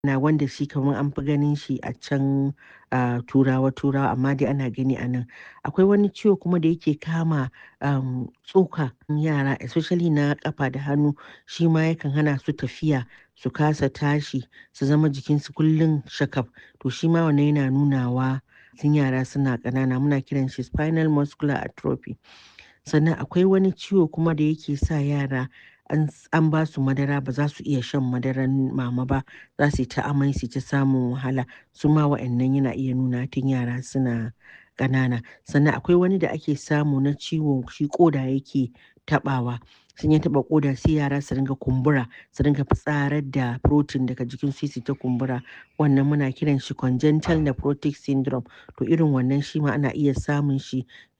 na wanda shi kamar an fi ganin shi a can a turawa turawa amma dai ana gani a nan akwai wani ciwo kuma da yake kama um, tsoka yara especially na kafa da hannu shi ma yakan hana su tafiya su kasa tashi su zama jikinsu kullum shakaf to shi ma wannan yana nunawa tun yara suna ƙanana muna kiran shi spinal muscular atrophy sannan akwai wani ciwo kuma da yake sa yara an ba su madara ba za su iya shan madaran mama ba za su yi ta amai su ta samun wahala su ma wa'annan yana iya nuna tun yara suna ƙanana sannan akwai wani da ake samu na ciwo shi koda yake taɓawa sun ya taɓa koda sai yara su ringa kumbura su ringa fitsarar da protein daga jikin su ta kumbura wannan muna kiran shi congenital nephrotic syndrome to irin wannan shi ma ana iya samun shi